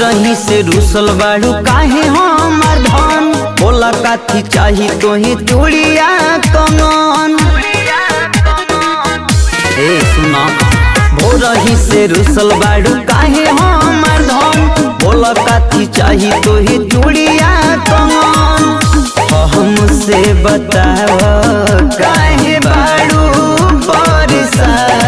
भोरही से रूसल बाड़ू काहे हमर धन बोला काथी चाही तोही चूड़िया कमन ए सुना भोरही से रूसल बाड़ू काहे हमर धन बोला काथी चाही तोही चूड़िया कमन हमसे बताव काहे बाड़ू परेशान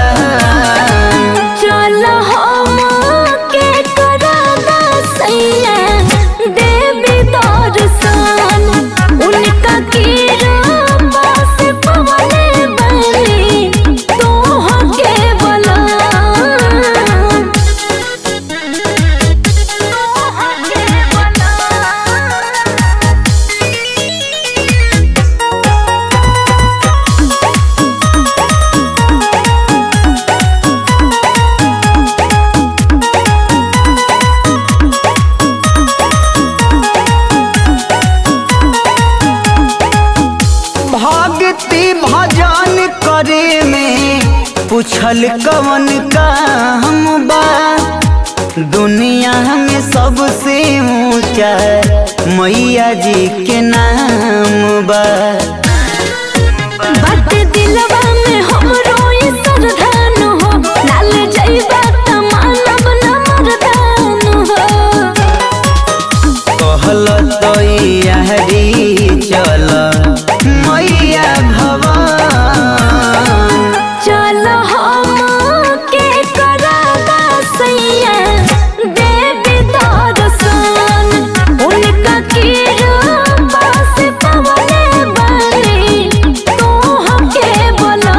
चल हम के कराना सैया देवी दर्शन उनका कीरा से पवने बनी तोह के बला तोह के बला भक्ति भजन करे में पूछल कवन काम बा दुनिया में सबसे ऊंचा मैया जी के नाम बा बात दिलवा में हमरो ई सरधान हो डाल जइबा त मानव न मरदान हो कहल तो यारी चल मैया भवन चल हम के कराना सैया देवी दर्शन उनका कीरा से पवने बनी तोह के बला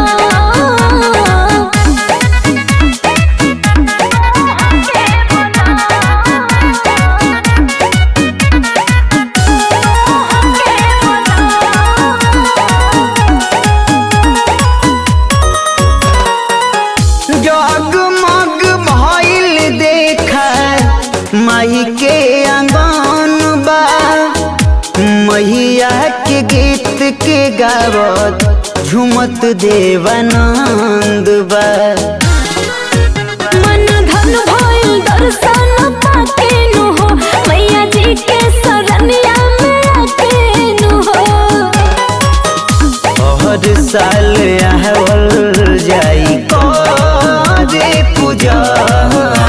जगमग भइल देखा माई के आंगन बा मैया के गीत के गावत झुमत देवानंद बा मन धन भइल दर्शन पाके नु हो मैया जी के शरणिया में आके नु हो हर साल आवल जाई करे पूजा